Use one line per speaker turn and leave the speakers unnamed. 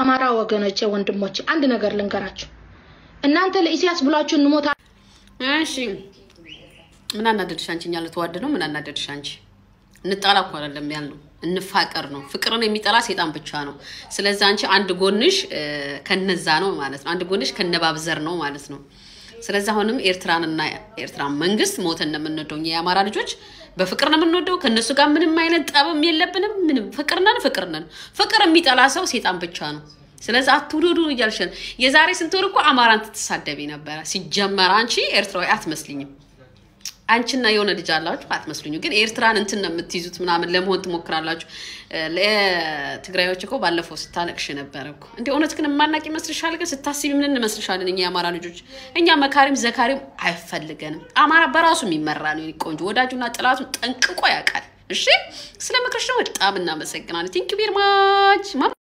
አማራ ወገኖቼ፣ ወንድሞቼ አንድ ነገር ልንገራችሁ። እናንተ ለኢሳያስ ብላችሁ እንሞታ
እሺ ምን አናደድሽ አንቺ? እኛ ልተዋደድ ነው። ምን አናደድሽ አንቺ? እንጣላ እኮ አይደለም ያልነው እንፋቀር ነው። ፍቅርን የሚጠላ ሴጣን ብቻ ነው። ስለዚህ አንቺ አንድ ጎንሽ እ፣ ከነዛ ነው ማለት ነው። አንድ ጎንሽ ከነባብዘር ነው ማለት ነው። ስለዚህ አሁንም ኤርትራንና ኤርትራን መንግስት ሞተን ነው የምንወደው። እኛ የአማራ ልጆች በፍቅር ነው የምንወደው። ከእነሱ ጋር ምንም አይነት ጠብም የለብንም። ምንም ፍቅር ነን፣ ፍቅር ነን። ፍቅር የሚጠላ ሰው ሴጣን ብቻ ነው። ስለዚህ አትውደዱ እያልሽን የዛሬ ስንት ወር እኮ አማራን ትሳደቢ ነበረ። ሲጀመር አንቺ ኤርትራዊ አትመስልኝም። አንቺና የሆነ ልጅ አላችሁ አትመስሉኝ። ግን ኤርትራን እንትን ነው የምትይዙት ምናምን ለመሆን ትሞክራላችሁ። ለትግራዮች እኮ ባለፈው ስታለቅሽ ነበረ እኮ እንደ እውነት ግን የማናቅ ይመስልሻል? ግን ስታስቢ ምን እንመስልሻለን? እኛ የአማራ ልጆች እኛ መካሪም ዘካሪም አይፈልገንም። አማራ በራሱ የሚመራ ነው። የኔ ቆንጆ ወዳጁና ጥላቱን ጠንቅቆ ያውቃል። እሺ ስለ ምክርሽ ነው በጣም እናመሰግናለን። ቲንክ ቬሪ ማች